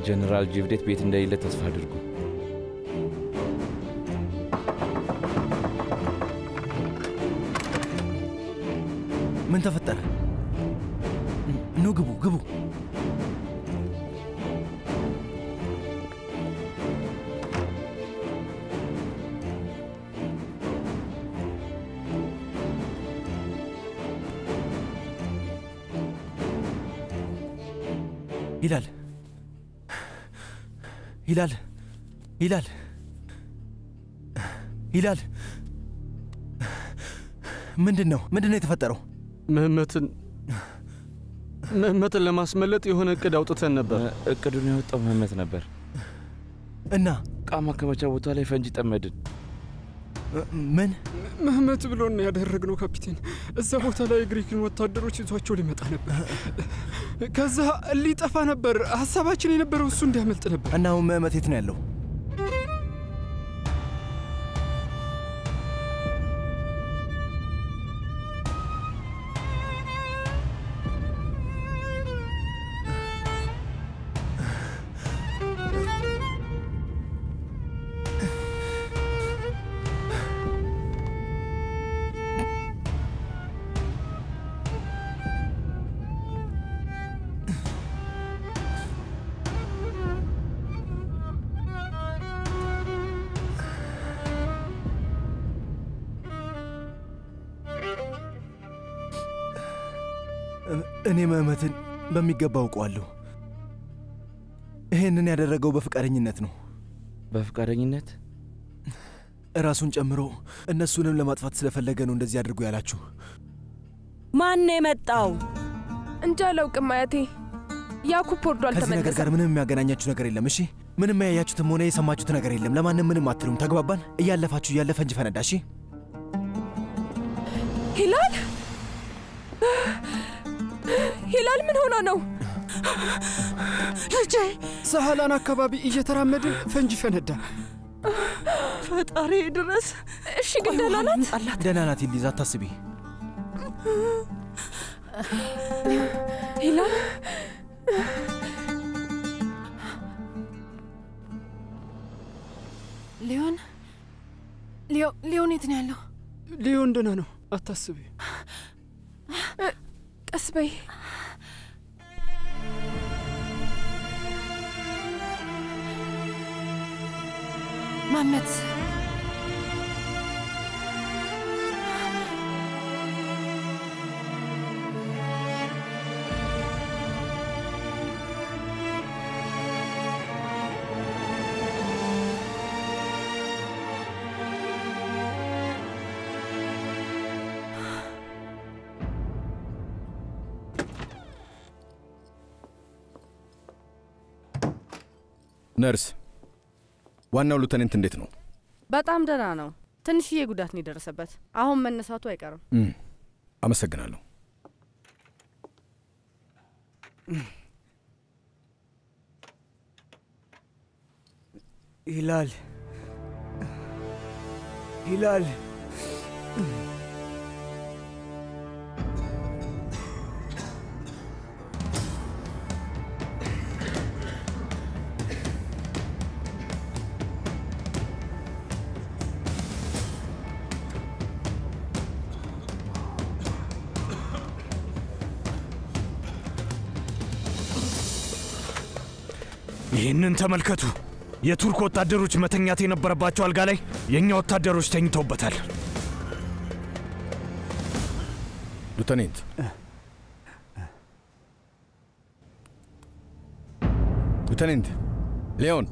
ጀነራል ጅብዴት ቤት እንደሌለ ተስፋ አድርጉ። ምን ተፈጠረ? ኑ ግቡ፣ ግቡ። ይላል ይላል ይላል ይላል ምንድን ነው ምንድን ነው የተፈጠረው? ምህመትን ምህመትን ለማስመለጥ የሆነ እቅድ አውጥተን ነበር። እቅዱን የወጣው ምህመት ነበር እና ዕቃ ማከማቻ ቦታ ላይ ፈንጂ ጠመድን። ምን ምህመት ብሎን ነው ያደረግነው ካፒቴን። እዛ ቦታ ላይ የግሪክን ወታደሮች ይዟቸው ሊመጣ ነበር። ከዛ ሊጠፋ ነበር። ሀሳባችን የነበረው እሱ እንዲያመልጥ ነበር። እና አሁን ምህመት የት ነው ያለው? እኔ ምህመትን በሚገባ አውቀዋለሁ። ይሄንን ያደረገው በፈቃደኝነት ነው። በፈቃደኝነት እራሱን ጨምሮ እነሱንም ለማጥፋት ስለፈለገ ነው እንደዚህ አድርጎ ያላችሁ። ማን የመጣው? እንጃ አላውቅም አያቴ። ያኩብ ወርዶ ከዚህ ነገር አልተመለሰም። ጋር ምንም የሚያገናኛችሁ ነገር የለም። እሺ፣ ምንም ያያችሁትም ሆነ የሰማችሁት ነገር የለም። ለማንም ምንም አትሉም። ተግባባን? እያለፋችሁ እያለ ፈንጅ ፈነዳ። እሺ፣ ሂላል ሂላል ምን ሆኖ ነው? ልጄ ሰሃላን አካባቢ እየተራመድን ፈንጂ ፈነዳ። ፈጣሪ ድረስ። እሺ ግን ደህና ናት? ደህና ናት ሊዛ፣ አታስቢ። ሂላል ሊዮን ሊዮ ሊዮን የት ነው ያለው? ሊዮን ደህና ነው፣ አታስቢ። ቀስ በይ። ማመት ነርስ፣ ዋናው ሉተኔንት እንዴት ነው? በጣም ደህና ነው። ትንሽዬ ጉዳት ነው የደረሰበት። አሁን መነሳቱ አይቀርም። እም፣ አመሰግናለሁ። ሂላል ሂላል ይህንን ተመልከቱ። የቱርክ ወታደሮች መተኛት የነበረባቸው አልጋ ላይ የእኛ ወታደሮች ተኝተውበታል። ሉተኔንት፣ ሉተኔንት ሊዮን፣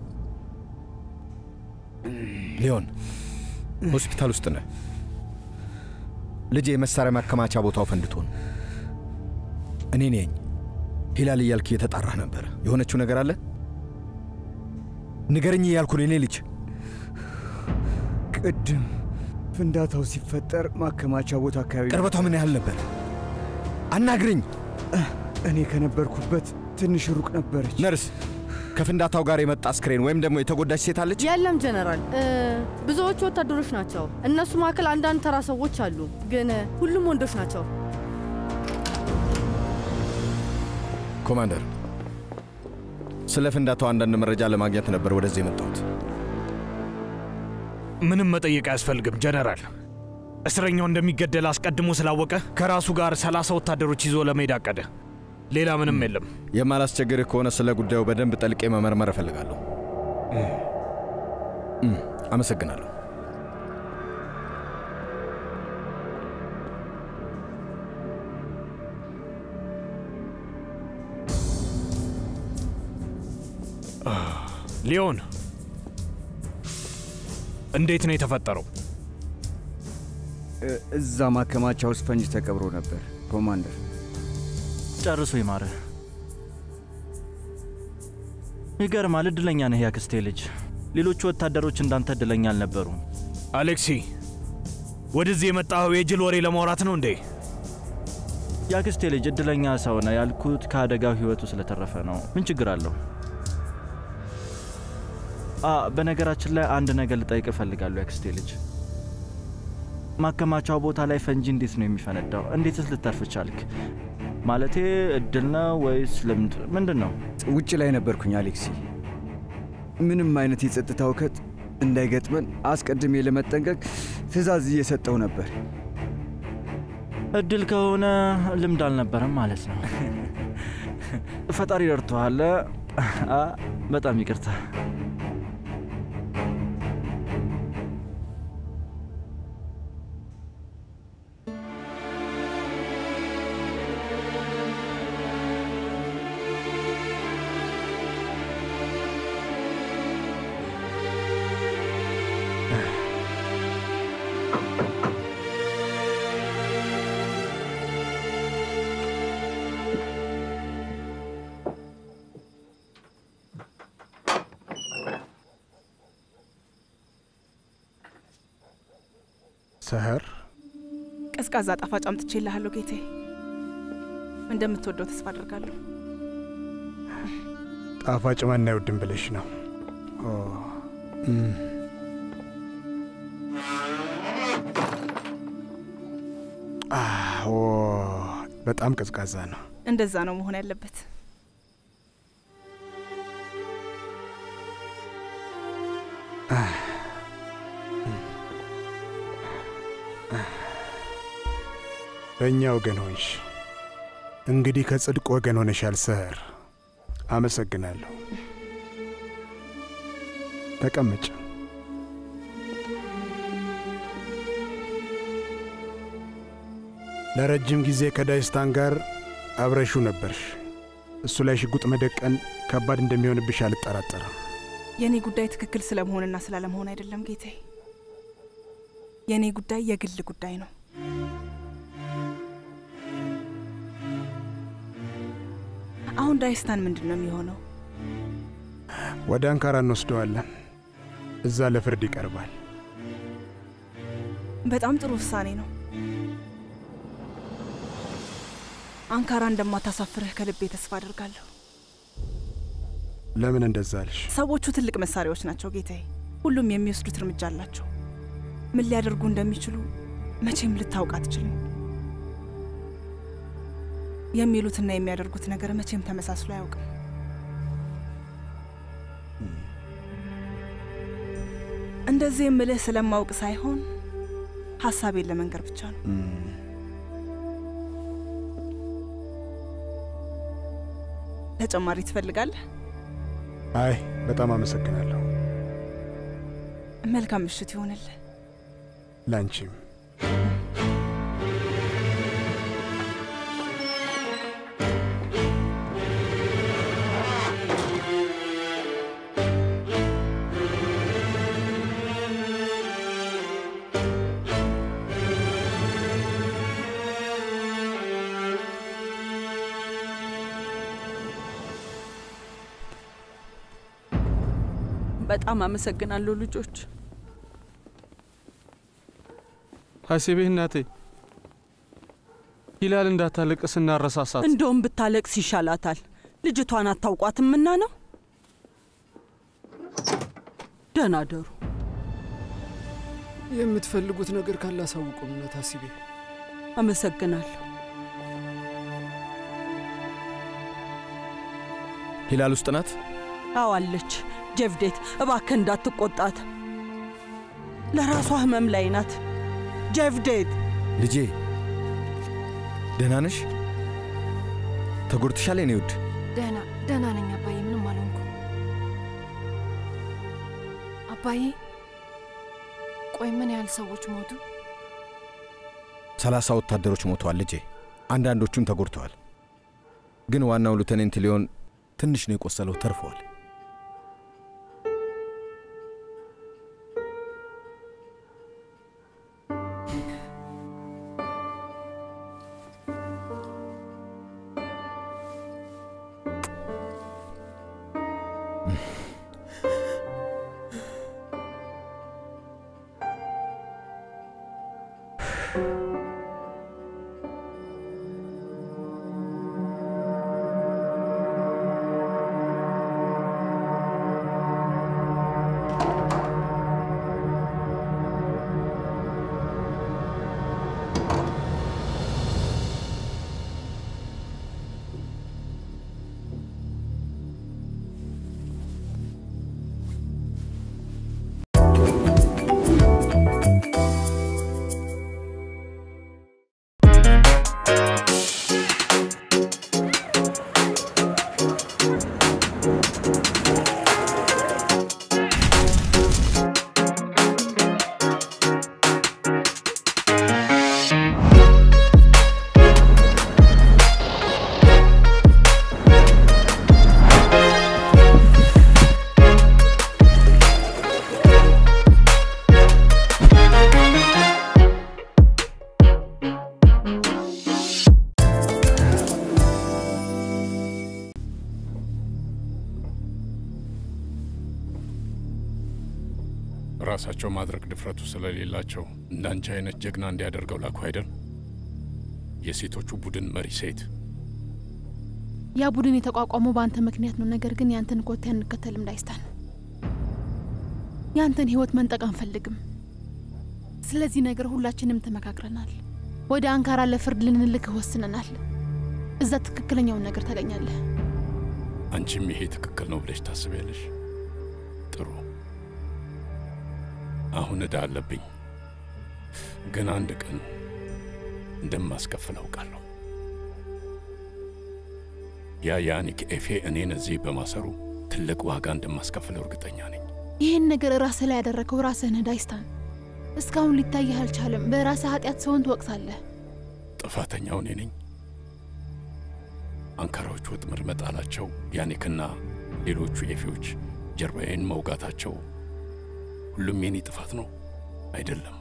ሊዮን ሆስፒታል ውስጥ ነህ። ልጄ የመሳሪያ ማከማቻ ቦታው ፈንድቶ ነው። እኔ ነኝ ሂላል እያልክ እየተጣራህ ነበር። የሆነችው ነገር አለ ንገርኝ እያልኩ ነው። የኔ ልጅ ቅድም ፍንዳታው ሲፈጠር ማከማቻ ቦታ አካባቢ ቅርበቷ ምን ያህል ነበር? አናግርኝ። እኔ ከነበርኩበት ትንሽ ሩቅ ነበረች። ነርስ፣ ከፍንዳታው ጋር የመጣ አስክሬን ወይም ደግሞ የተጎዳች ሴት አለች? የለም ጀነራል፣ እ፣ ብዙዎቹ ወታደሮች ናቸው። እነሱ መካከል አንዳንድ ተራ ሰዎች አሉ፣ ግን ሁሉም ወንዶች ናቸው። ኮማንደር፣ ስለ ፍንዳታው አንዳንድ መረጃ ለማግኘት ነበር ወደዚህ የመጣሁት። ምንም መጠየቅ አያስፈልግም ጀነራል። እስረኛው እንደሚገደል አስቀድሞ ስላወቀ ከራሱ ጋር ሰላሳ ወታደሮች ይዞ ለመሄድ አቀደ። ሌላ ምንም የለም። የማላስቸግርህ ከሆነ ስለ ጉዳዩ በደንብ ጠልቄ መመርመር እፈልጋለሁ። እም፣ አመሰግናለሁ። ሊዮን፣ እንዴት ነው የተፈጠረው? እ- እዛ ማከማቻ ውስጥ ፈንጅ ተቀብሮ ነበር ኮማንደር። ጨርሶ ይማርህ። ይገርማል። እድለኛ ነህ ያክስቴ ልጅ። ሌሎቹ ወታደሮች እንዳንተ እድለኛ አልነበሩም። አሌክሲ፣ ወደዚህ የመጣኸው የጅል ወሬ ለማውራት ነው እንዴ? ያክስቴ ልጅ እድለኛ ሰው ነህ ያልኩት ከአደጋው ህይወቱ ስለተረፈ ነው። ምን ችግር አለው? አ በነገራችን ላይ አንድ ነገር ልጠይቅ እፈልጋለሁ ያክስቴ ልጅ። ማከማቻው ቦታ ላይ ፈንጂ እንዴት ነው የሚፈነዳው? እንዴትስ ልተርፍ ቻልክ? ማለቴ እድል ነው ወይስ ልምድ? ምንድን ነው? ውጭ ላይ ነበርኩኝ አሌክሲ። ምንም አይነት የጸጥታ እውከት እንዳይገጥመን አስቀድሜ ለመጠንቀቅ ትዕዛዝ እየሰጠው ነበር። እድል ከሆነ ልምድ አልነበረም ማለት ነው። ፈጣሪ ረድቶሃል። አ በጣም ይቅርታ። ሰህር ቀዝቃዛ ጣፋጭ አምጥቼልሃለሁ ጌቴ። እንደምትወደው ተስፋ አድርጋለሁ። ጣፋጭ ማን አይወድም ብለሽ ነው? ኦ፣ እም። አዎ፣ በጣም ቀዝቃዛ ነው። እንደዛ ነው መሆን ያለበት። በእኛ ወገን ሆንሽ። እንግዲህ ከጽድቅ ወገን ሆነሻል ሰህር። አመሰግናለሁ። ተቀመጭ። ለረጅም ጊዜ ከዳይስታን ጋር አብረሹ ነበርሽ። እሱ ላይ ሽጉጥ መደቀን ከባድ እንደሚሆንብሽ አልጠራጠርም። የእኔ ጉዳይ ትክክል ስለመሆንና ስላለመሆን አይደለም ጌቴ። የእኔ ጉዳይ የግል ጉዳይ ነው። አሁን ዳይስታን ምንድን ነው የሚሆነው? ወደ አንካራ እንወስደዋለን። እዛ ለፍርድ ይቀርባል። በጣም ጥሩ ውሳኔ ነው። አንካራ እንደማታሳፍርህ ከልቤ ተስፋ አድርጋለሁ። ለምን እንደዛ አልሽ? ሰዎቹ ትልቅ መሳሪያዎች ናቸው ጌታዬ። ሁሉም የሚወስዱት እርምጃ አላቸው። ምን ሊያደርጉ እንደሚችሉ መቼም ልታውቅ አትችልም። የሚሉትና የሚያደርጉት ነገር መቼም ተመሳስሎ አያውቅም። እንደዚህ የምልህ ስለማውቅ ሳይሆን ሀሳቤን ለመንገር ብቻ ነው። ተጨማሪ ትፈልጋለህ? አይ በጣም አመሰግናለሁ። መልካም ምሽት ይሆንልህ። ላንቺም። በጣም አመሰግናለሁ ልጆች። ሀሴቤ እናቴ ሂላል እንዳታለቅስ እናረሳሳት። እንደውም ብታለቅስ ይሻላታል። ልጅቷን አታውቋትምና ነው። ደህና ደሩ። የምትፈልጉት ነገር ካለ አሳውቁም። እውነት ሀሲቤ አመሰግናለሁ። ሂላል ውስጥ ናት? አዋለች። ጀቭዴት እባክህ እንዳትቆጣት፣ ለራሷ ህመም ላይ ናት። ጀቭዴት ልጄ ደህና ነሽ? ተጎድተሻል የኔ ውድ? ደህና ደህና ነኝ አባዬ፣ ምንም አልሆንኩ። አባዬ ቆይ ምን ያህል ሰዎች ሞቱ? ሰላሳ ወታደሮች ሞተዋል ልጄ። አንዳንዶቹም ተጎድተዋል። ግን ዋናው ሉተኔንት ሊዮን ትንሽ ነው የቆሰለው፣ ተርፈዋል። ራሳቸው ማድረግ ድፍረቱ ስለሌላቸው እንዳንቺ አይነት ጀግና እንዲያደርገው ላኩ አይደል? የሴቶቹ ቡድን መሪ ሴት ያ ቡድን የተቋቋመው በአንተ ምክንያት ነው። ነገር ግን ያንተን ኮቴ አንከተልም ዳይስታን። ያንተን ህይወት መንጠቅ አንፈልግም። ስለዚህ ነገር ሁላችንም ተመካክረናል። ወደ አንካራ ለፍርድ ልንልክህ ወስነናል። እዛ ትክክለኛውን ነገር ታገኛለህ። አንቺም ይሄ ትክክል ነው ብለሽ ታስቢያለሽ? ጥሩ። አሁን ዕዳ አለብኝ፣ ግን አንድ ቀን እንደማስከፍል አውቃለሁ። ያ ያኒክ ኤፌ እኔን እዚህ በማሰሩ ትልቅ ዋጋ እንደማስከፍለው እርግጠኛ ነኝ። ይህን ነገር ራስህ ላይ ያደረገው ራስህ ነህ ዳይስታን። እስካሁን ሊታይህ አልቻለም። በራስህ ኃጢአት ሰውን ትወቅሳለህ። ጥፋተኛው እኔ ነኝ። አንካራዎች ወጥመድ መጣላቸው፣ ያኒክና ሌሎቹ ኤፌዎች ጀርባዬን መውጋታቸው ሁሉም የኔ ጥፋት ነው አይደለም።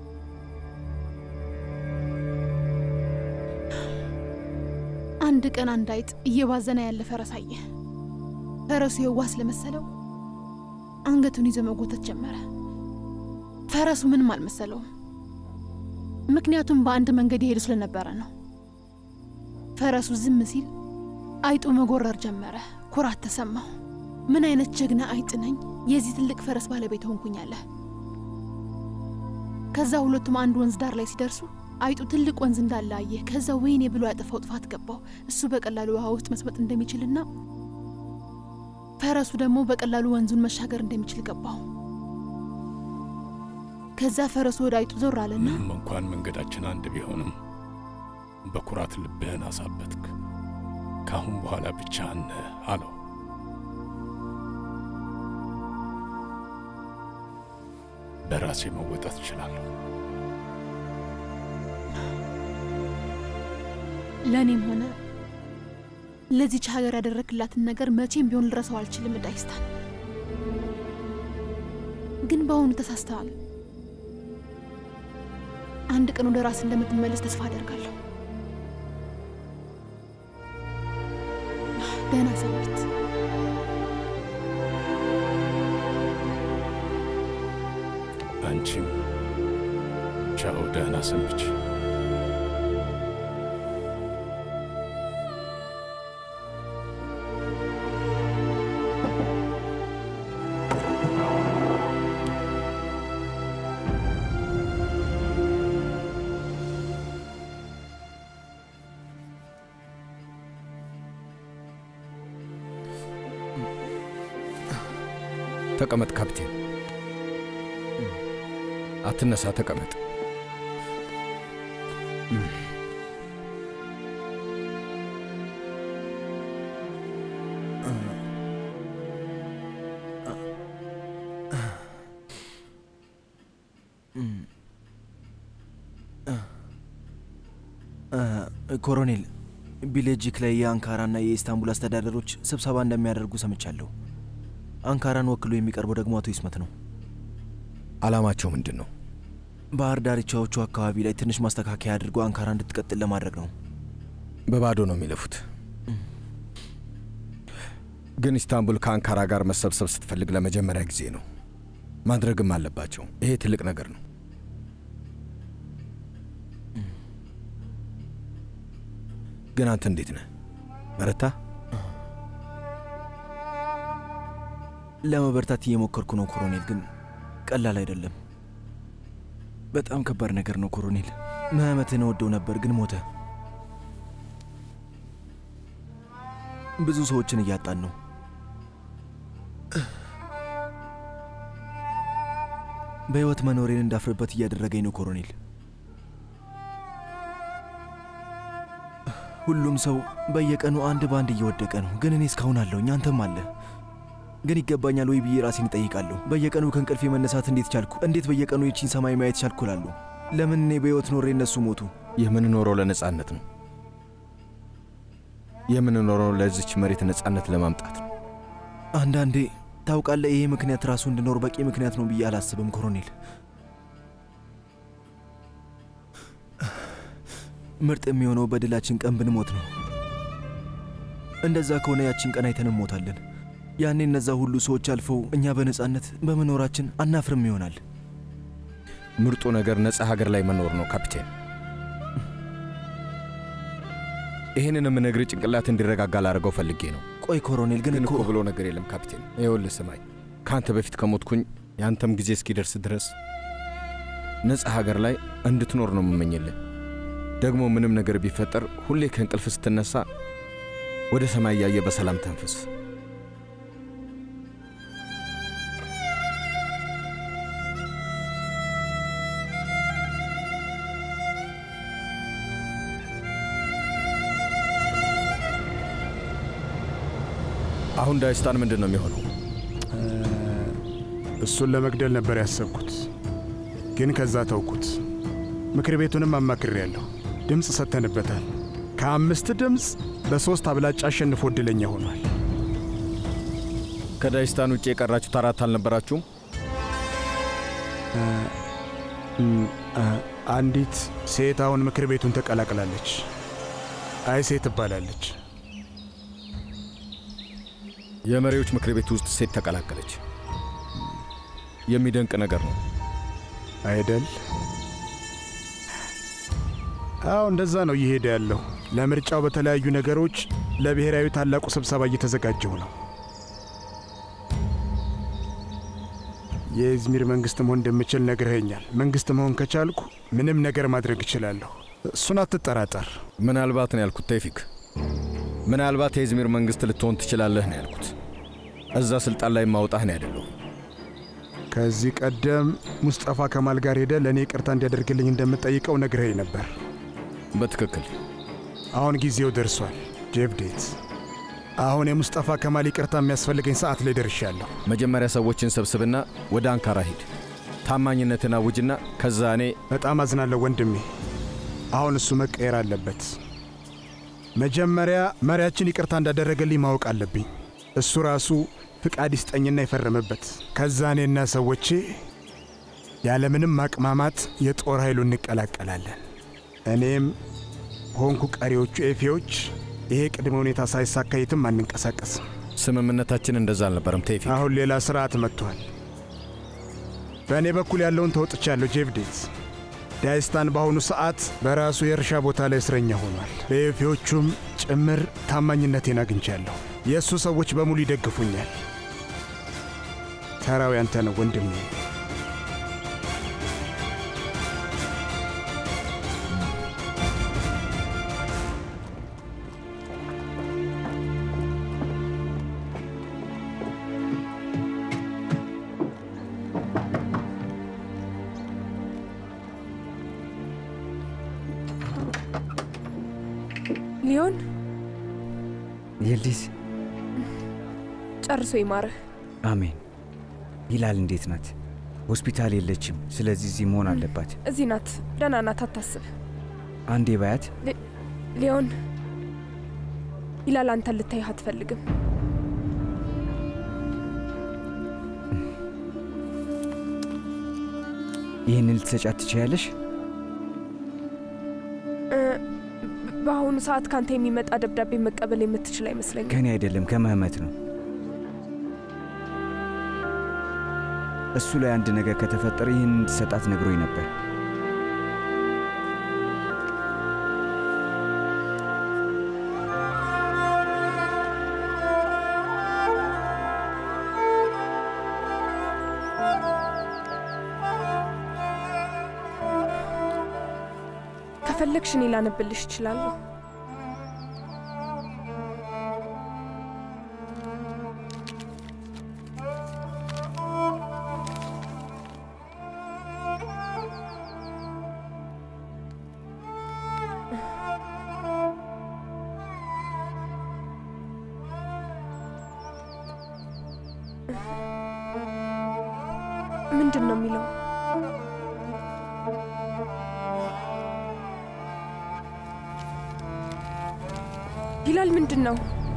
አንድ ቀን አንድ አይጥ እየባዘነ ያለ ፈረስ አየ። ፈረሱ የዋህ ስለመሰለው አንገቱን ይዞ መጎተት ጀመረ። ፈረሱ ምንም አልመሰለውም፣ ምክንያቱም በአንድ መንገድ የሄዱ ስለነበረ ነው። ፈረሱ ዝም ሲል አይጡ መጎረር ጀመረ። ኩራት ተሰማው። ምን አይነት ጀግና አይጥ ነኝ! የዚህ ትልቅ ፈረስ ባለቤት ሆንኩኝ አለ። ከዛ ሁለቱም አንድ ወንዝ ዳር ላይ ሲደርሱ አይጡ ትልቅ ወንዝ እንዳለ አየ። ከዛ ወይኔ ብሎ ያጠፋው ጥፋት ገባው። እሱ በቀላሉ ውሃ ውስጥ መስመጥ እንደሚችልና ፈረሱ ደግሞ በቀላሉ ወንዙን መሻገር እንደሚችል ገባው። ከዛ ፈረሱ ወደ አይጡ ዞር አለና ምንም እንኳን መንገዳችን አንድ ቢሆንም በኩራት ልብህን አሳበትክ። ከአሁን በኋላ ብቻህን ነህ አለው። በራሴ መወጣት እችላለሁ። ለእኔም ሆነ ለዚች ሀገር ያደረክላትን ነገር መቼም ቢሆን ልረሳው አልችልም። ዳይስታን ግን በአሁኑ ተሳስተዋል። አንድ ቀን ወደ ራስ እንደምትመለስ ተስፋ አደርጋለሁ። ደህና ሰንብት። አንቺም ቻው፣ ደህና ሰንብች። ተቀመጥ ካፕቴን። አትነሳ፣ ተቀመጥ። ኮሎኔል ቢሌጂክ ላይ የአንካራና የኢስታንቡል አስተዳደሮች ስብሰባ እንደሚያደርጉ ሰምቻለሁ። አንካራን ወክሎ የሚቀርበው ደግሞ አቶ ይስመት ነው። ዓላማቸው ምንድን ነው? ባህር ዳርቻዎቹ አካባቢ ላይ ትንሽ ማስተካከያ አድርጎ አንካራ እንድትቀጥል ለማድረግ ነው። በባዶ ነው የሚለፉት። ግን ኢስታንቡል ከአንካራ ጋር መሰብሰብ ስትፈልግ ለመጀመሪያ ጊዜ ነው። ማድረግም አለባቸው። ይሄ ትልቅ ነገር ነው። ግን አንተ እንዴት ነህ? በረታ? ለመበርታት እየሞከርኩ ነው ኮሎኔል፣ ግን ቀላል አይደለም። በጣም ከባድ ነገር ነው ኮሎኔል። መህመትን እወደው ነበር፣ ግን ሞተ። ብዙ ሰዎችን እያጣን ነው። በሕይወት መኖሬን እንዳፍርበት እያደረገኝ ነው ኮሎኔል። ሁሉም ሰው በየቀኑ አንድ በአንድ እየወደቀ ነው። ግን እኔ እስካሁን አለሁኝ፣ አንተም አለ። ግን ይገባኛል ወይ ብዬ ራሴን እጠይቃለሁ። በየቀኑ ከእንቅልፌ መነሳት እንዴት ቻልኩ? እንዴት በየቀኑ የቺን ሰማይ ማየት ቻልኩ እላለሁ። ለምን እኔ በሕይወት ኖሬ እነሱ ሞቱ? የምንኖረው ለነጻነት ነው። የምንኖረው ለዚች መሬት ነጻነት ለማምጣት ነው። አንዳንዴ ታውቃለህ፣ ይሄ ምክንያት ራሱ እንድኖር በቂ ምክንያት ነው ብዬ አላስብም ኮሎኔል። ምርጥ የሚሆነው በድላችን ቀን ብንሞት ነው። እንደዛ ከሆነ ያችን ቀን አይተን እንሞታለን። ያኔ እነዛ ሁሉ ሰዎች አልፈው እኛ በነጻነት በመኖራችን አናፍርም ይሆናል። ምርጡ ነገር ነጻ ሀገር ላይ መኖር ነው ካፒቴን። ይህንን የምነግርህ ጭንቅላት እንዲረጋጋ ላደርገው ፈልጌ ነው። ቆይ ኮሎኔል፣ ግን ግን እኮ እኮ ብሎ ነገር የለም ካፒቴን። ይኸውልህ ስማኝ፣ ከአንተ በፊት ከሞትኩኝ የአንተም ጊዜ እስኪደርስ ድረስ ነጻ ሀገር ላይ እንድትኖር ነው የምመኝልህ። ደግሞ ምንም ነገር ቢፈጠር ሁሌ ከእንቅልፍ ስትነሳ ወደ ሰማይ እያየ በሰላም ተንፍስ። አሁን ዳይስታን ምንድን ነው የሚሆነው? እሱን ለመግደል ነበር ያሰብኩት፣ ግን ከዛ ተውኩት። ምክር ቤቱንም አማክሬያለሁ። ድምፅ ሰጥተንበታል። ከአምስት ድምፅ በሦስት አብላጫ አሸንፎ ዕድለኛ ሆኗል። ከዳይስታን ውጭ የቀራችሁት አራት አልነበራችሁም? አንዲት ሴት አሁን ምክር ቤቱን ተቀላቅላለች። አይሴ ትባላለች። የመሪዎች ምክር ቤት ውስጥ ሴት ተቀላቀለች። የሚደንቅ ነገር ነው አይደል? አዎ እንደዛ ነው እየሄደ ያለው። ለምርጫው በተለያዩ ነገሮች ለብሔራዊ ታላቁ ስብሰባ እየተዘጋጀው ነው። የኢዝሚር መንግስት መሆን እንደምችል ነግረኸኛል። መንግስት መሆን ከቻልኩ ምንም ነገር ማድረግ እችላለሁ። እሱን አትጠራጠር። ምናልባት ነው ያልኩት ቴፊክ። ምናልባት የኢዝሚር መንግስት ልትሆን ትችላለህ ነው ያልኩት። እዛ ስልጣን ላይ ማውጣህ ነው ያደለው። ከዚህ ቀደም ሙስጠፋ ከማል ጋር ሄደ ለእኔ ይቅርታ እንዲያደርግልኝ እንደምጠይቀው ነግረኸኝ ነበር። በትክክል አሁን ጊዜው ደርሷል ጄቭዴት። አሁን የሙስጠፋ ከማል ይቅርታ የሚያስፈልገኝ ሰዓት ላይ ደርሻለሁ። መጀመሪያ ሰዎችን ሰብስብና ወደ አንካራ ሂድ። ታማኝነትን አውጅና ከዛ እኔ በጣም አዝናለሁ ወንድሜ። አሁን እሱ መቀየር አለበት። መጀመሪያ መሪያችን ይቅርታ እንዳደረገልኝ ማወቅ አለብኝ። እሱ ራሱ ፍቃድ ይስጠኝና የፈረመበት። ከዛ እኔና ሰዎቼ ያለምንም ማቅማማት የጦር ኃይሉ እንቀላቀላለን። እኔም ሆንኩ ቀሪዎቹ ኤፌዎች ይሄ ቅድመ ሁኔታ ሳይሳካ የትም አንንቀሳቀስም። ስምምነታችን እንደዛ አልነበረም ቴፊክ። አሁን ሌላ ስርዓት መጥቷል። በእኔ በኩል ያለውን ተወጥቻለሁ ጄቭዴት። ዳይስታን በአሁኑ ሰዓት በራሱ የእርሻ ቦታ ላይ እስረኛ ሆኗል። በኤፌዎቹም ጭምር ታማኝነቴን አግኝቻለሁ። የእሱ ሰዎች በሙሉ ይደግፉኛል። ተራው ያንተ ነው ወንድሜ። ሊዮን ይልዲዝ ጨርሶ ይማርህ። አሜን። ሂላል እንዴት ናት? ሆስፒታል የለችም። ስለዚህ እዚህ መሆን አለባት። እዚህ ናት፣ ደህና ናት፣ አታስብ። አንዴ ባያት። ሊ- ሊዮን ይላል አንተን ልታይህ አትፈልግም። ይህንን ልትሰጫት ትችያለሽ? እ፣ በአሁኑ ሰዓት ካንተ የሚመጣ ደብዳቤ መቀበል የምትችል አይመስለኝም። ከኔ አይደለም ከመህመት ነው። እሱ ላይ አንድ ነገር ከተፈጠረ ይህን እንድሰጣት ነግሮኝ ነበር። ከፈለግሽ እኔ ላነብልሽ እችላለሁ። ምንድን ነው የሚለው? ቢላል ምንድን ነው?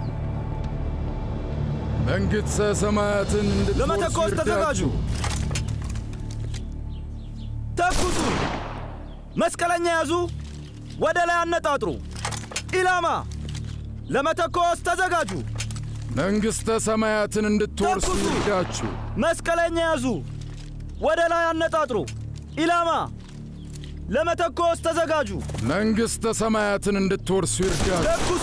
መንግሥተ ሰማያትን ለመተኮስ ተዘጋጁ። ተኩሱ! መስቀለኛ ያዙ። ወደ ላይ አነጣጥሩ። ኢላማ! ለመተኮስ ተዘጋጁ። መንግሥተ ሰማያትን እንድትወርሱ ይርዳችሁ። መስቀለኛ ያዙ። ወደ ላይ አነጣጥሩ። ኢላማ! ለመተኮስ ተዘጋጁ። መንግሥተ ሰማያትን እንድትወርሱ ይርዳችሁ። ተኩሱ!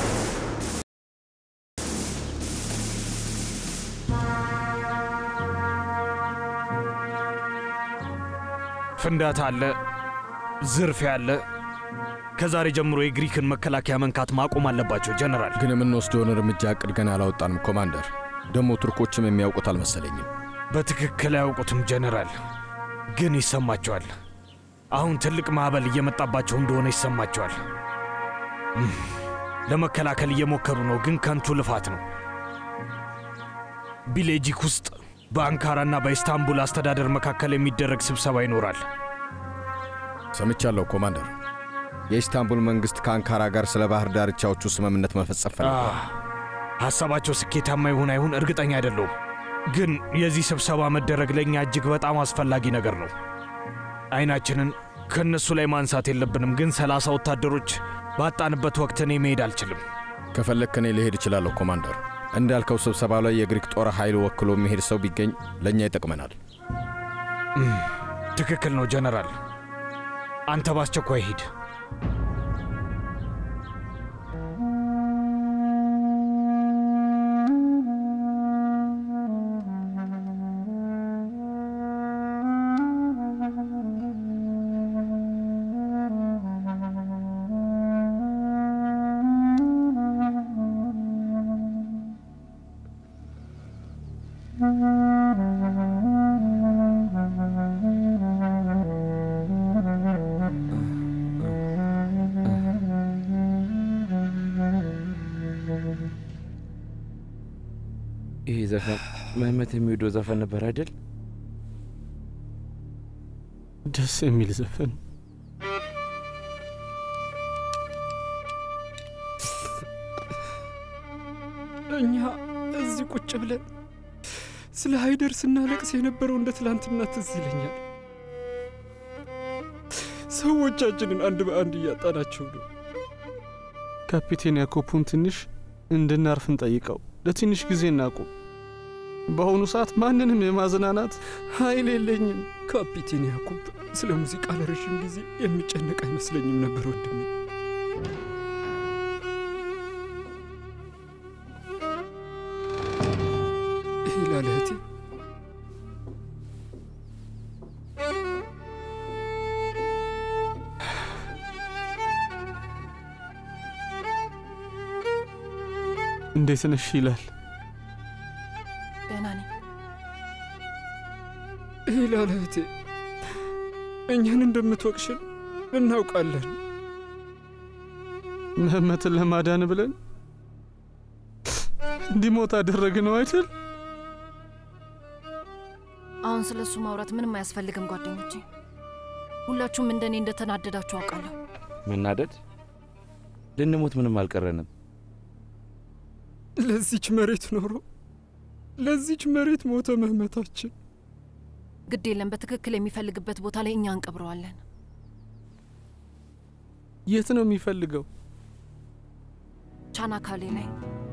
ፍንዳታ አለ፣ ዝርፊያ አለ። ከዛሬ ጀምሮ የግሪክን መከላከያ መንካት ማቆም አለባቸው ጀነራል። ግን የምንወስደውን እርምጃ እቅድ ገና አላወጣንም ኮማንደር። ደግሞ ቱርኮችም የሚያውቁት አልመሰለኝም። በትክክል አያውቁትም ጀነራል፣ ግን ይሰማቸዋል። አሁን ትልቅ ማዕበል እየመጣባቸው እንደሆነ ይሰማቸዋል። እም፣ ለመከላከል እየሞከሩ ነው፣ ግን ከንቱ ልፋት ነው። ቢሌጂክ ውስጥ በአንካራና በኢስታንቡል አስተዳደር መካከል የሚደረግ ስብሰባ ይኖራል። ሰምቻለሁ ኮማንደር። የኢስታንቡል መንግሥት ከአንካራ ጋር ስለ ባህር ዳርቻዎቹ ስምምነት መፈጸም ፈልገዋል። ሐሳባቸው ስኬታማ ይሁን አይሁን እርግጠኛ አይደለሁም፣ ግን የዚህ ስብሰባ መደረግ ለእኛ እጅግ በጣም አስፈላጊ ነገር ነው። አይናችንን ከእነሱ ላይ ማንሳት የለብንም፣ ግን ሰላሳ ወታደሮች ባጣንበት ወቅት እኔ መሄድ አልችልም። ከፈለግክ እኔ ልሄድ እችላለሁ ኮማንደር። እንዳልከው ስብሰባ ላይ የግሪክ ጦር ኃይል ወክሎ የሚሄድ ሰው ቢገኝ ለእኛ ይጠቅመናል። እም፣ ትክክል ነው ጀነራል። አንተ በአስቸኳይ ሂድ። ይሄ ዘፈን መህመት የሚወደው ዘፈን ነበር አይደል? ደስ የሚል ዘፈን እኛ እዚህ ቁጭ ብለን ስለ ሃይደር ስናለቅስ የነበረው እንደ ትላንትና ትዝ ይለኛል። ሰዎቻችንን አንድ በአንድ እያጣናቸው ነው። ካፒቴን ያኮፑን ትንሽ እንድናርፍ እንጠይቀው። ለትንሽ ጊዜ እናቁም። በአሁኑ ሰዓት ማንንም የማዝናናት ኃይል የለኝም። ካፒቴን ያዕቆብ ስለ ሙዚቃ ለረዥም ጊዜ የሚጨነቅ አይመስለኝም ነበር ወንድሜ። ሂላል እህቴ፣ እንዴት ነሽ ይላል። ደህና ነኝ። ሂላል እህቴ፣ እኛን እንደምትወቅሽን እናውቃለን። ምህመትን ለማዳን ብለን እንዲሞት አደረግነው አይደል? አሁን ስለ እሱ ማውራት ምንም አያስፈልግም ጓደኞቼ። ሁላችሁም እንደኔ እንደተናደዳችሁ አውቃለሁ። መናደድ? ልንሞት ምንም አልቀረንም። ለዚች መሬት ኖሮ ለዚች መሬት ሞተ ምህመታችን። ግድ የለም፣ በትክክል የሚፈልግበት ቦታ ላይ እኛ እንቀብረዋለን። የት ነው የሚፈልገው? ቻናካሌ ላይ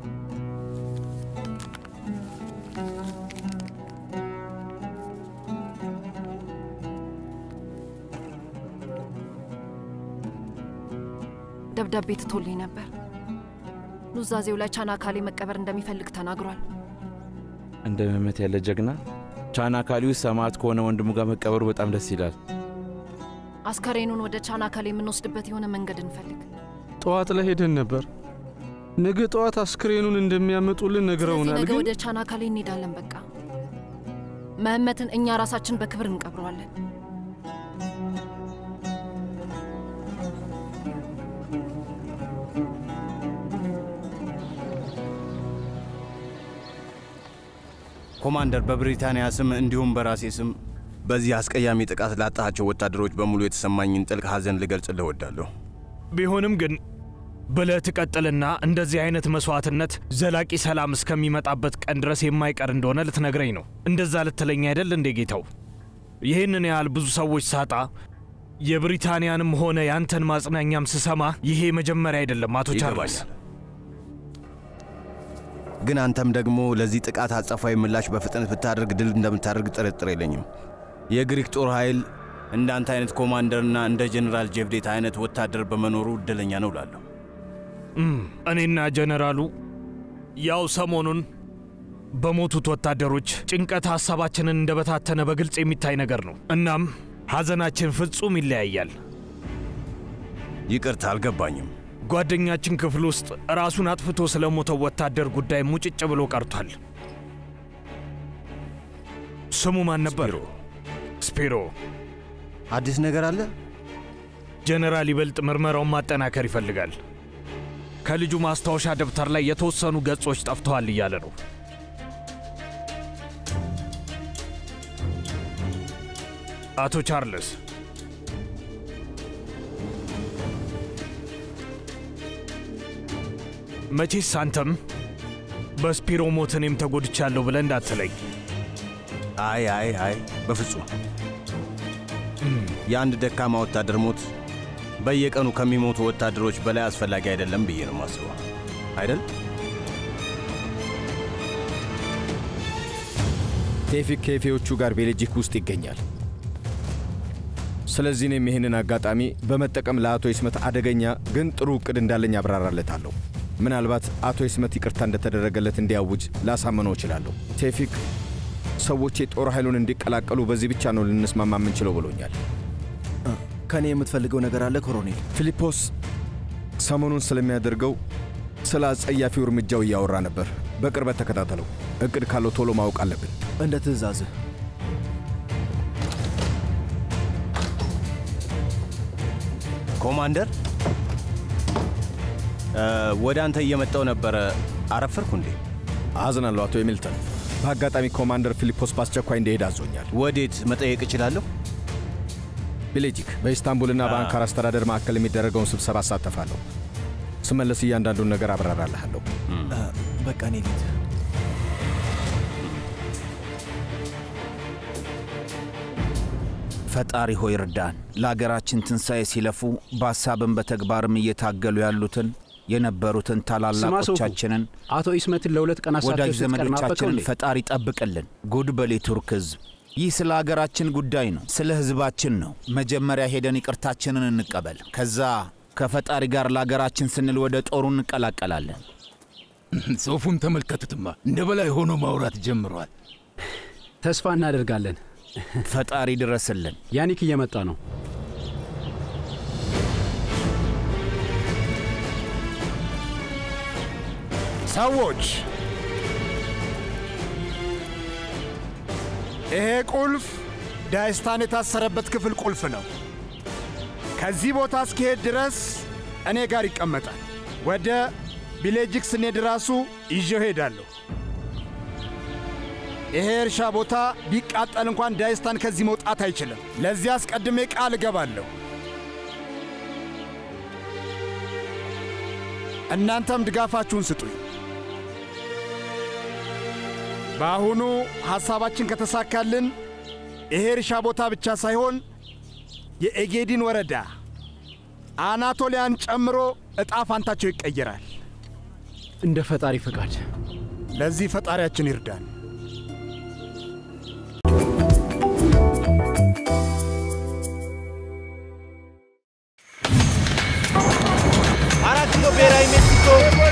ደብዳቤ ትቶልኝ ነበር። ኑዛዜው ላይ ቻናካሌ መቀበር እንደሚፈልግ ተናግሯል። እንደ ምህመት ያለ ጀግና ቻናካሊ ውስጥ ሰማዕት ከሆነ ወንድሙ ጋር መቀበሩ በጣም ደስ ይላል። አስከሬኑን ወደ ቻናካሌ የምንወስድበት የሆነ መንገድ እንፈልግ። ጠዋት ላይ ሄደን ነበር። ነገ ጠዋት አስክሬኑን እንደሚያመጡልን ስለዚህ ነግረውናል። ነገ ግን ወደ ቻናካሌ እንሄዳለን። በቃ መህመትን እኛ ራሳችን በክብር እንቀብረዋለን። ኮማንደር፣ በብሪታንያ ስም እንዲሁም በራሴ ስም በዚህ አስቀያሚ ጥቃት ላጣቸው ወታደሮች በሙሉ የተሰማኝን ጥልቅ ሐዘን ልገልጽልህ እወዳለሁ። ቢሆንም ግን ብለህ ትቀጥልና እንደዚህ አይነት መስዋዕትነት ዘላቂ ሰላም እስከሚመጣበት ቀን ድረስ የማይቀር እንደሆነ ልትነግረኝ ነው። እንደዛ ልትለኝ አይደል እንዴ ጌታው? ይህንን ያህል ብዙ ሰዎች ሳጣ የብሪታንያንም ሆነ ያንተን ማጽናኛም ስሰማ ይሄ መጀመሪያ አይደለም አቶ ቻርልስ። ይገባኛል። ግን አንተም ደግሞ ለዚህ ጥቃት አጸፋዊ ምላሽ በፍጥነት ብታደርግ ድል እንደምታደርግ ጥርጥር የለኝም። የግሪክ ጦር ኃይል እንዳንተ አይነት ኮማንደርና እንደ ጀኔራል ጄቭዴት አይነት ወታደር በመኖሩ እድለኛ ነው እላለሁ። እም፣ እኔና ጀነራሉ ያው ሰሞኑን በሞቱት ወታደሮች ጭንቀት ሐሳባችንን እንደበታተነ በግልጽ የሚታይ ነገር ነው። እናም ሐዘናችን ፍጹም ይለያያል። ይቅርታ አልገባኝም። ጓደኛችን ክፍል ውስጥ ራሱን አጥፍቶ ስለሞተው ወታደር ጉዳይ ሙጭጭ ብሎ ቀርቷል። ስሙ ማን ነበር? ስፒሮ። አዲስ ነገር አለ? ጀነራል ይበልጥ ምርመራውን ማጠናከር ይፈልጋል። ከልጁ ማስታወሻ ደብተር ላይ የተወሰኑ ገጾች ጠፍተዋል እያለ ነው። አቶ ቻርልስ መቼስ አንተም በስፒሮ ሞት እኔም ተጎድቻለሁ ብለህ እንዳትለኝ። አይ አይ አይ፣ በፍጹም የአንድ ደካማ ወታደር ሞት በየቀኑ ከሚሞቱ ወታደሮች በላይ አስፈላጊ አይደለም ብዬ ነው የማስበው። አይደል? ቴፊክ ከኤፌዎቹ ጋር ቤልጂክ ውስጥ ይገኛል። ስለዚህ እኔም ይህንን አጋጣሚ በመጠቀም ለአቶ ይስመት አደገኛ ግን ጥሩ እቅድ እንዳለኝ አብራራለታለሁ። ምናልባት አቶ ይስመት ይቅርታ እንደተደረገለት እንዲያውጅ ላሳምነው እችላለሁ። ቴፊክ ሰዎች የጦር ኃይሉን እንዲቀላቀሉ በዚህ ብቻ ነው ልንስማማ የምንችለው ብሎኛል። ከእኔ የምትፈልገው ነገር አለ ኮሎኔል? ፊሊፖስ ሰሞኑን ስለሚያደርገው ስለ አጸያፊው እርምጃው እያወራ ነበር። በቅርበት ተከታተለው። እቅድ ካለው ቶሎ ማወቅ አለብን። እንደ ትእዛዝህ። ኮማንደር፣ ወደ አንተ እየመጣው ነበረ። አረፈርኩ እንዴ? አዝናለሁ አቶ የሚልተን። በአጋጣሚ ኮማንደር ፊሊፖስ በአስቸኳይ እንዲሄድ አዞኛል። ወዴት መጠየቅ እችላለሁ? ቤሌጂክ በኢስታንቡልና በአንካራ አስተዳደር ማዕከል የሚደረገውን ስብሰባ አሳተፋለሁ። ስመለስ እያንዳንዱን ነገር አብራራልሃለሁ። በቃ እኔ ልሂድ። ፈጣሪ ሆይ እርዳን። ለአገራችን ትንሣኤ ሲለፉ በሐሳብም በተግባርም እየታገሉ ያሉትን የነበሩትን ታላላቆቻችንን አቶ ኢስመትን ለሁለት ቀናት ወዳጅ ሳትደርስ ስትቀር ናፈቀው ዘመዶቻችንን እንዴ? ፈጣሪ ጠብቅልን። ጉድ በል የቱርክ ሕዝብ። ይህ ስለ አገራችን ጉዳይ ነው፣ ስለ ሕዝባችን ነው። መጀመሪያ ሄደን ይቅርታችንን እንቀበል። ከዛ ከፈጣሪ ጋር ለአገራችን ስንል ወደ ጦሩ እንቀላቀላለን። ጽሑፉን ተመልከቱትማ፣ እንደ በላይ ሆኖ ማውራት ጀምሯል። ተስፋ እናደርጋለን። ፈጣሪ ድረስልን። ያኒክ እየመጣ ነው። ሰዎች ይሄ ቁልፍ ዳይስታን የታሰረበት ክፍል ቁልፍ ነው። ከዚህ ቦታ እስኪሄድ ድረስ እኔ ጋር ይቀመጣል። ወደ ቢሌጅክ ስንሄድ ራሱ ይዤው ሄዳለሁ። ይሄ እርሻ ቦታ ቢቃጠል እንኳን ዳይስታን ከዚህ መውጣት አይችልም። ለዚህ አስቀድሜ ቃል እገባለሁ። እናንተም ድጋፋችሁን ስጡኝ። በአሁኑ ሐሳባችን ከተሳካልን ይሄ እርሻ ቦታ ብቻ ሳይሆን የኤጌዲን ወረዳ አናቶሊያን ጨምሮ ዕጣ ፋንታቸው ይቀየራል። እንደ ፈጣሪ ፈቃድ። ለዚህ ፈጣሪያችን ይርዳን። አራት ኪሎ ብሔራዊ ሜክሲኮ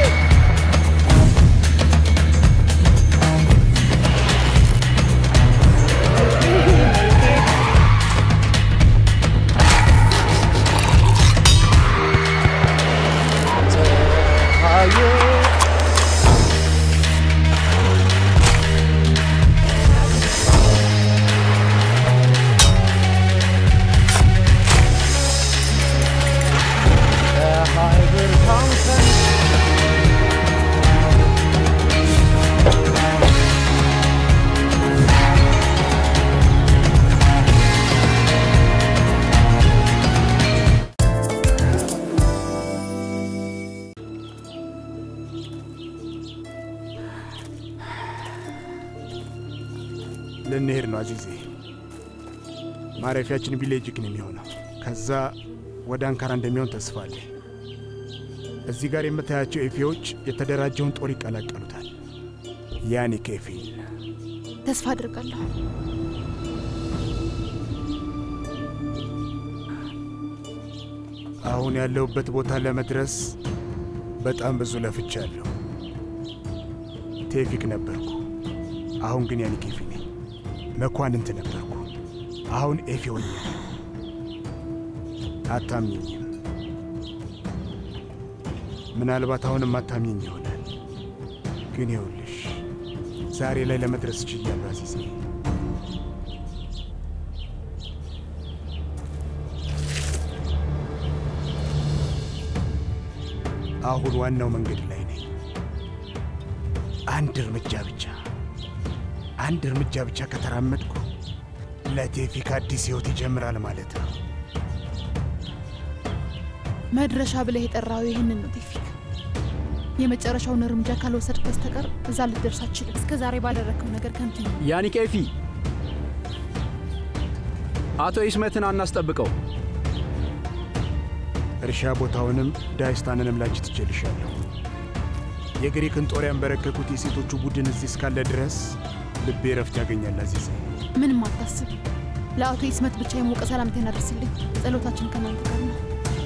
ልንሄድ ነው አዚዜ። ማረፊያችን ቢሌጅክ ነው የሚሆነው። ከዛ ወደ አንካራ እንደሚሆን ተስፋ አለ። እዚህ ጋር የምታያቸው ኤፌዎች የተደራጀውን ጦር ይቀላቀሉታል። ያኔ ከኤፌል ተስፋ አድርጋለሁ። አሁን ያለሁበት ቦታ ለመድረስ በጣም ብዙ ለፍቻለሁ። ቴፊክ ነበርኩ፣ አሁን ግን ያኔ ኬፊ ነኝ። መኳንንት ነበርኩ፣ አሁን ኤፌ ሆኛለሁ። አታምኝም። ምናልባት አሁንም አታምኝኝ ይሆናል። ግን ይኸውልሽ ዛሬ ላይ ለመድረስ ችያለሁ አዚዜ። አሁን ዋናው መንገድ ላይ ነኝ። አንድ እርምጃ ብቻ አንድ እርምጃ ብቻ ከተራመድኩ ለቴፊክ አዲስ ሕይወት ይጀምራል ማለት ነው። መድረሻ ብለህ የጠራው ይህንን ነው ቴፊክ። የመጨረሻውን እርምጃ ካልወሰድክ በስተቀር እዛ ልትደርስ አትችልም። እስከ ዛሬ ባደረግከው ነገር ከንቱ ነው። ያኒ ኬፊ፣ አቶ ኢስመትን አናስጠብቀው። እርሻ ቦታውንም ዳይስታንንም ላንቺ ትችልሻለሁ። የግሪክን ጦር ያንበረከኩት የሴቶቹ ቡድን እዚህ እስካለ ድረስ ልቤ ረፍት ያገኛል። አዚዜ ምንም አታስብ። ለአቶ ኢስመት ብቻ የሞቀ ሰላምታ እናደርስልኝ። ጸሎታችን ከእናንተ ጋር ነው።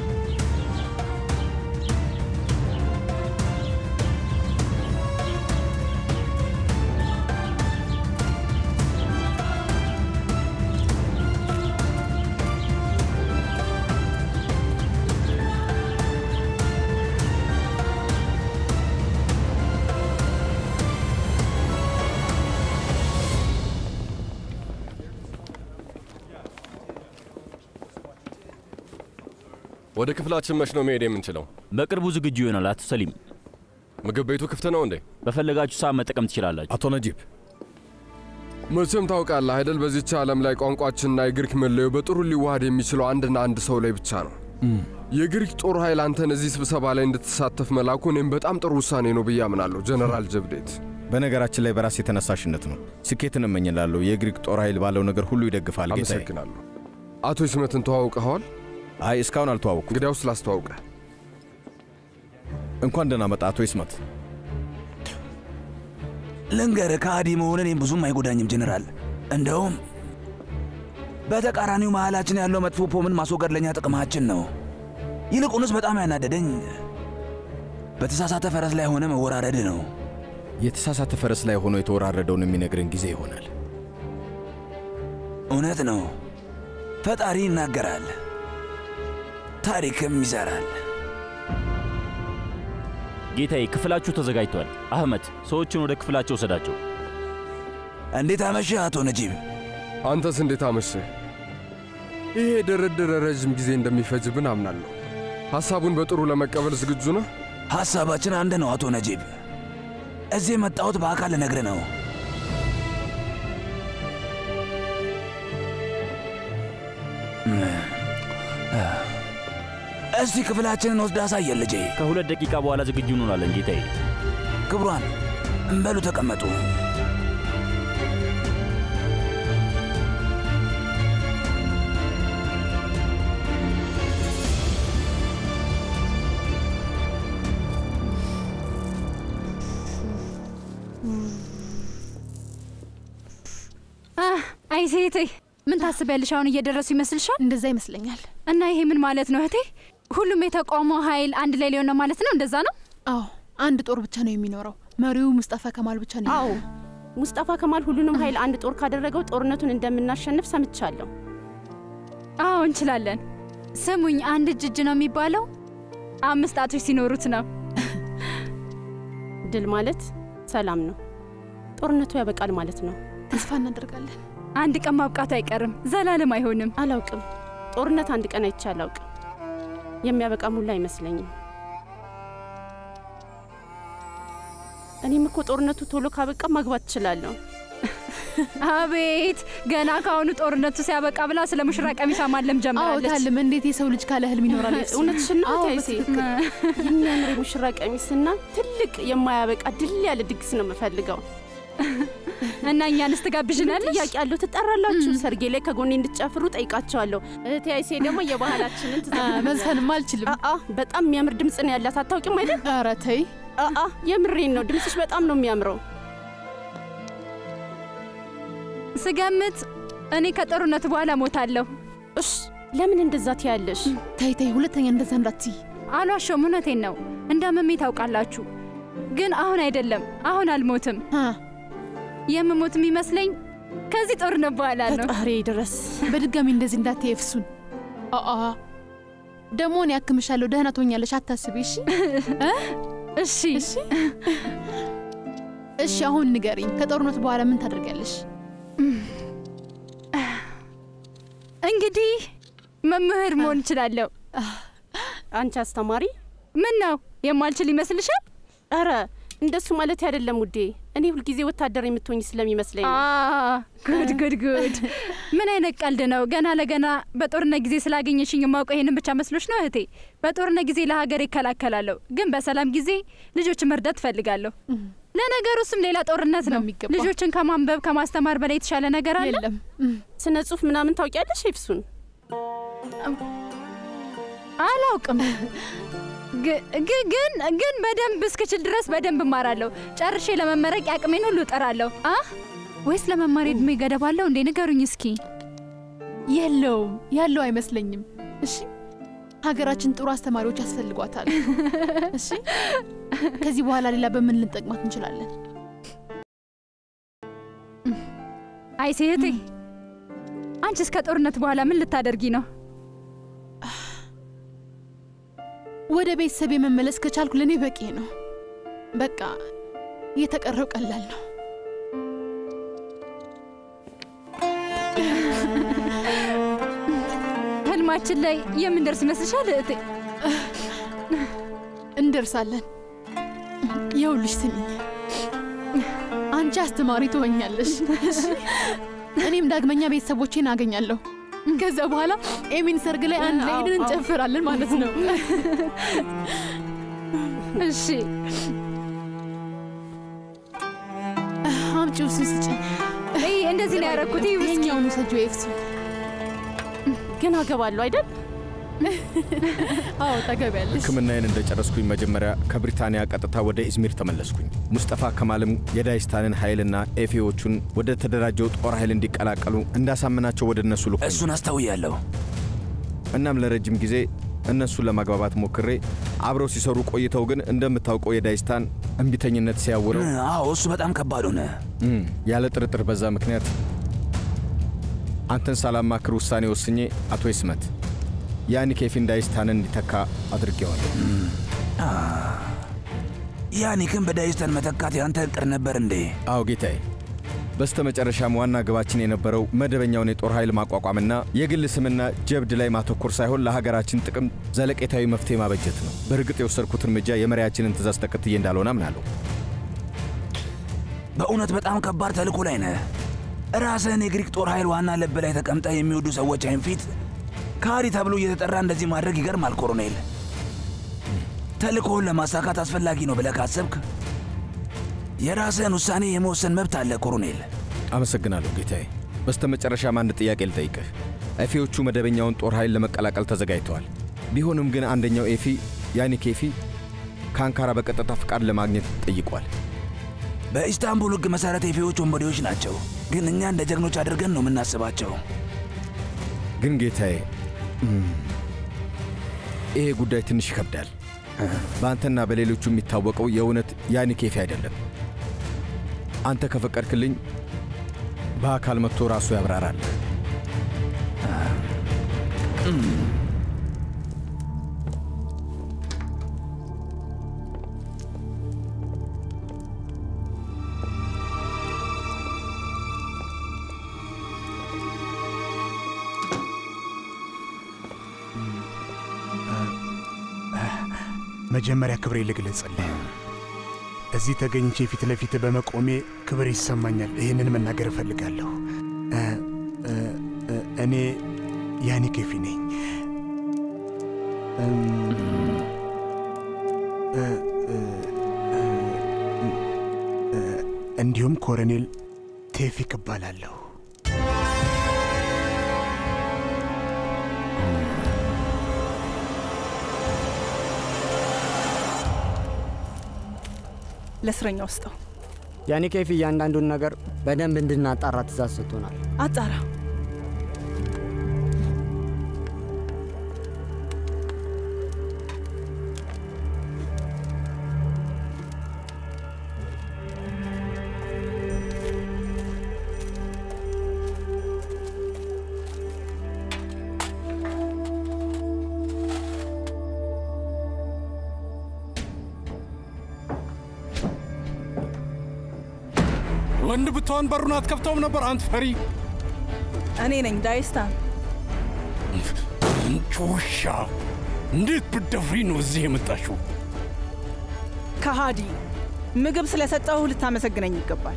ወደ ክፍላችን መች ነው መሄድ የምንችለው? በቅርቡ ዝግጁ ይሆናል። አቶ ሰሊም፣ ምግብ ቤቱ ክፍት ነው እንዴ? በፈለጋችሁ ሰዓት መጠቀም ትችላላችሁ። አቶ ነጂብ፣ መቼም ታውቃለህ አይደል፣ በዚች ዓለም ላይ ቋንቋችንና የግሪክ መለዮ በጥሩ ሊዋሃድ የሚችለው አንድና አንድ ሰው ላይ ብቻ ነው። የግሪክ ጦር ኃይል አንተን እዚህ ስብሰባ ላይ እንድትሳተፍ መላኩ እኔም በጣም ጥሩ ውሳኔ ነው ብዬ አምናለሁ። ጀነራል ጀብዴት፣ በነገራችን ላይ በራስ የተነሳሽነት ነው። ስኬትን እመኝላለሁ። የግሪክ ጦር ኃይል ባለው ነገር ሁሉ ይደግፋል። ጌታዬ። አመሰግናለሁ። አቶ ይስመትን ተዋውቀኸዋል? አይ እስካሁን አልተዋወቁ። እንግዲያውስ ላስተዋውቀ። እንኳን ደህና መጣ አቶ ይስመት። ልንገርህ ከሃዲ መሆን እኔም ብዙም አይጎዳኝም ጀኔራል። እንደውም በተቃራኒው መሃላችን ያለው መጥፎ ፖምን ማስወገድ ለእኛ ጥቅማችን ነው። ይልቁንስ በጣም ያናደደኝ በተሳሳተ ፈረስ ላይ ሆነ መወራረድ ነው። የተሳሳተ ፈረስ ላይ ሆኖ የተወራረደውን የሚነግረን ጊዜ ይሆናል። እውነት ነው። ፈጣሪ ይናገራል፣ ታሪክም ይሰራል። ጌታዬ፣ ክፍላችሁ ተዘጋጅቷል። አህመድ፣ ሰዎችን ወደ ክፍላቸው ውሰዳቸው። እንዴት አመሸህ አቶ ነጂብ? አንተስ እንዴት አመሸህ? ይሄ ድርድር ረዥም ጊዜ እንደሚፈጅብን አምናለሁ። ሐሳቡን በጥሩ ለመቀበል ዝግጁ ነህ? ሐሳባችን አንድ ነው አቶ ነጂብ። እዚህ የመጣሁት በአካል ልነግርህ ነው። እስቲ ክፍላችንን ወስድ አሳየን ልጄ። ከሁለት ደቂቃ በኋላ ዝግጁ እንሆናለን ጌታዬ። ክብሯን በሉ ተቀመጡ። አይ ሴቴ ምን ታስቢያለሽ? አሁን እየደረሱ ይመስልሻል? እንደዛ ይመስለኛል። እና ይሄ ምን ማለት ነው እህቴ? ሁሉም የተቃውሞ ኃይል አንድ ላይ ሊሆን ነው ማለት ነው? እንደዛ ነው? አዎ፣ አንድ ጦር ብቻ ነው የሚኖረው። መሪው ሙስጠፋ ከማል ብቻ ነው። አዎ፣ ሙስጠፋ ከማል ሁሉንም ኃይል አንድ ጦር ካደረገው ጦርነቱን እንደምናሸንፍ ሰምቻለሁ። አዎ እንችላለን። ስሙኝ፣ አንድ እጅ እጅ ነው የሚባለው አምስት ጣቶች ሲኖሩት ነው። ድል ማለት ሰላም ነው። ጦርነቱ ያበቃል ማለት ነው። ተስፋ እናደርጋለን። አንድ ቀን ማብቃቱ አይቀርም፣ ዘላለም አይሆንም። አላውቅም። ጦርነት አንድ ቀን አይቼ አላውቅም። የሚያበቃም ሁላ አይመስለኝም። እኔም እኮ ጦርነቱ ቶሎ ካበቃ ማግባት እችላለሁ። አቤት ገና ከአሁኑ ጦርነቱ ሲያበቃ ብላ ስለ ሙሽራ ቀሚሷ ማለም ጀምራለች። ታልም እንዴት የሰው ልጅ ካለ ህልም ይኖራል? እውነትሽን ነው ታይሴ። የሚያምር የሙሽራ ቀሚስና ትልቅ የማያበቃ ድል ያለ ድግስ ነው የምፈልገው። እና እኛንስ ትጋብዥናለሽ? ጥያቄ አለው። ትጠራላችሁ። ሰርጌ ላይ ከጎኔ እንድትጨፍሩ ጠይቃቸዋለሁ። እህቴ አይሴ ደግሞ የባህላችንን መዝፈንም አልችልም። በጣም የሚያምር ድምፅ ነው ያላት። አታውቂም አይደል? ኧረ ተይ። የምሬን ነው። ድምፅሽ በጣም ነው የሚያምረው። ስገምት እኔ ከጦርነቱ በኋላ ሞታለሁ። እሽ፣ ለምን እንደዛ ትያለሽ? ተይ ተይ፣ ሁለተኛ እንደዛ እንዳትይ። አልዋሸሁም፣ እውነቴን ነው። እንዳመሜ ታውቃላችሁ። ግን አሁን አይደለም፣ አሁን አልሞትም። የምሞት የሚመስለኝ ከዚህ ጦርነት በኋላ ነው። ፈጣሪ ድረስ በድጋሚ እንደዚህ እንዳትይ ኤፍሱን። አአ ደግሞ እኔ ያክምሻለሁ፣ ደህና ትሆኛለሽ፣ አታስቢ። እሺ እሺ እሺ እሺ። አሁን ንገሪኝ፣ ከጦርነቱ በኋላ ምን ታደርጊያለሽ? እንግዲህ መምህር መሆን እችላለሁ። አንቺ አስተማሪ? ምን ነው የማልችል ይመስልሻል? ኧረ እንደሱ ማለት አይደለም ውዴ። እኔ ሁልጊዜ ወታደር የምትሆኝ ስለሚመስለኝ ነው። ጉድ ጉድ ጉድ! ምን አይነት ቀልድ ነው? ገና ለገና በጦርነት ጊዜ ስላገኘሽኝ የማውቀው ይሄንን ብቻ መስሎች ነው እህቴ? በጦርነት ጊዜ ለሀገር ይከላከላለሁ፣ ግን በሰላም ጊዜ ልጆችን መርዳት እፈልጋለሁ። ለነገሩ እሱም ሌላ ጦርነት ነው። ልጆችን ከማንበብ ከማስተማር በላይ የተሻለ ነገር አለ? የለም። ስነ ጽሁፍ ምናምን ታውቂያለሽ ኤፍሱን? አላውቅም ግን ግን በደንብ እስክችል ድረስ በደንብ እማራለሁ። ጨርሼ ለመመረቅ ያቅሜን ሁሉ እጠራለሁ። አ ወይስ ለመማር እድሜ ገደብ አለው እንዴ? ንገሩኝ እስኪ። የለውም፣ ያለው አይመስለኝም። እሺ፣ ሀገራችን ጥሩ አስተማሪዎች ያስፈልጓታል። እሺ፣ ከዚህ በኋላ ሌላ በምን ልንጠቅማት እንችላለን? አይ ሴቴ፣ አንቺስ ከጦርነት በኋላ ምን ልታደርጊ ነው? ወደ ቤተሰብ የመመለስ ከቻልኩ ለእኔ በቂ ነው። በቃ የተቀረው ቀላል ነው። ህልማችን ላይ የምንደርስ ይመስልሻል እህቴ? እንደርሳለን። ይኸውልሽ ስሚኝ፣ አንቺ አስተማሪ ትሆኛለሽ፣ እኔም ዳግመኛ ቤተሰቦቼን አገኛለሁ። ከዛ በኋላ ኤሚን ሰርግ ላይ አንድ ላይ ሄደን እንጨፍራለን ማለት ነው። እሺ፣ አምጪው፣ እሱን ስጭኝ። እንደዚህ ነው ያደረኩት። የኛውን ውሰጂው ኤፍሱ። ግን አገባለሁ አይደል? አዎ ታገቢያለሽ። ሕክምናዬን እንደጨረስኩኝ መጀመሪያ ከብሪታንያ ቀጥታ ወደ ኢዝሚር ተመለስኩኝ። ሙስጠፋ ከማልም የዳይስታንን ኃይልና ኤፌዎቹን ወደ ተደራጀው ጦር ኃይል እንዲቀላቀሉ እንዳሳምናቸው ወደ እነሱ ልኮ እሱን አስተውያለሁ። እናም ለረጅም ጊዜ እነሱን ለማግባባት ሞክሬ አብረው ሲሰሩ ቆይተው ግን እንደምታውቀው የዳይስታን እምቢተኝነት ሲያውረው፣ አዎ እሱ በጣም ከባድ ሆነ። ያለ ጥርጥር በዛ ምክንያት አንተን ሳላማክር ውሳኔ ወስኜ አቶ ይስመት ያኒ ኬፊን ዳይስታንን እንዲተካ አድርጌዋለሁ። ያኒክን በዳይስታን መተካት ያንተ እቅድ ነበር እንዴ? አዎ ጌታዬ። በስተ መጨረሻም ዋና ግባችን የነበረው መደበኛውን የጦር ኃይል ማቋቋምና የግል ስምና ጀብድ ላይ ማተኮር ሳይሆን ለሀገራችን ጥቅም ዘለቄታዊ መፍትሄ ማበጀት ነው። በእርግጥ የወሰድኩት እርምጃ የመሪያችንን ትእዛዝ ተከትዬ እንዳልሆነ አምናለሁ። በእውነት በጣም ከባድ ተልእኮ ላይ ነህ። ራስህን የግሪክ ጦር ኃይል ዋና ልብ ላይ ተቀምጠ የሚወዱ ሰዎች አይን ፊት ካሪ ተብሎ እየተጠራ እንደዚህ ማድረግ ይገርማል ኮሎኔል። ተልእኮውን ለማሳካት አስፈላጊ ነው ብለህ ካሰብክ የራስህን ውሳኔ የመወሰን መብት አለ ኮሎኔል። አመሰግናለሁ ጌታዬ። በስተ መጨረሻም አንድ ጥያቄ ልጠይቅህ። ኤፊዎቹ መደበኛውን ጦር ኃይል ለመቀላቀል ተዘጋጅተዋል። ቢሆንም ግን አንደኛው ኤፊ ያኒክ ኤፊ ከአንካራ በቀጥታ ፍቃድ ለማግኘት ጠይቋል። በኢስታንቡል ሕግ መሠረት ኤፊዎች ወንበዴዎች ናቸው፣ ግን እኛ እንደ ጀግኖች አድርገን ነው የምናስባቸው። ግን ጌታዬ ይሄ ጉዳይ ትንሽ ይከብዳል። በአንተና በሌሎቹ የሚታወቀው የእውነት ያኒክ ኤፊ አይደለም። አንተ ከፈቀድክልኝ በአካል መጥቶ ራሱ ያብራራል። መጀመሪያ ክብሬ ልግለጽልህ። እዚህ ተገኝቼ ፊት ለፊት በመቆሜ ክብር ይሰማኛል። ይህንን መናገር እፈልጋለሁ። እ- እ- እ- እኔ ያኒ ኬፊ ነኝ። እም፣ እ- እ- እ- እ- እንዲሁም ኮሎኔል ቴፊክ እባላለሁ። ለእስረኛ ውስጠው ያኔ ኬፍ እያንዳንዱን ነገር በደንብ እንድናጣራ ትእዛዝ ሰጥቶናል። አጣራ። ወንድ ብትሆን በሩን አትከፍተውም ነበር አንተ ፈሪ። እኔ ነኝ ዳይስታን። እንጭ ውሻ! እንዴት ብትደፍሪ ነው እዚህ የመጣሽው? ከሃዲ ምግብ ስለሰጠው ልታመሰግነኝ ይገባል።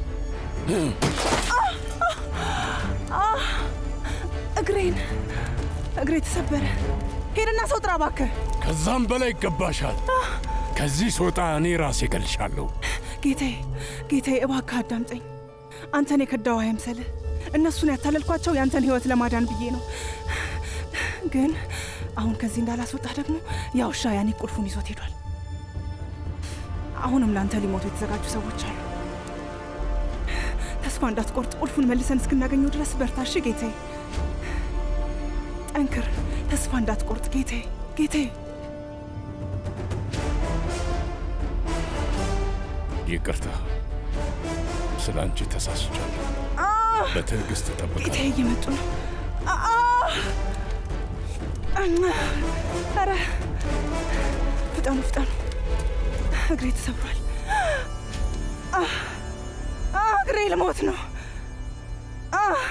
አህ! እግሬን እግሬ ተሰበረ። ሄድና ሰው ጥራ እባክህ። ከዛም በላይ ይገባሻል። ከዚህ ስወጣ እኔ ራሴ እገልሻለሁ። ጌታዬ ጌታዬ፣ እባክህ አዳምጠኝ። አንተን የከዳው አይምሰልህ። እነሱን ያታለልኳቸው ያንተን ህይወት ለማዳን ብዬ ነው። ግን አሁን ከዚህ እንዳላስወጣ ደግሞ ያ ውሻ ያኔ ቁልፉን ይዞት ሄዷል። አሁንም ለአንተ ሊሞቱ የተዘጋጁ ሰዎች አሉ። ተስፋ እንዳትቆርጥ፣ ቁልፉን መልሰን እስክናገኘው ድረስ በርታ። እሺ ጌታዬ፣ ጠንክር። ተስፋ እንዳትቆርጥ ጌታዬ፣ ጌታዬ። ይቅርታ፣ ስለ አንቺ ተሳስቻለሁ። በትዕግስት እጠብቃለሁ። ጌታዬ እየመጡ ነው። አ- አ! ኧረ ፍጠኑ ፍጠኑ፣ እግሬ ተሰብሯል። አ! አ! እግሬ ልሞት ነው። አ!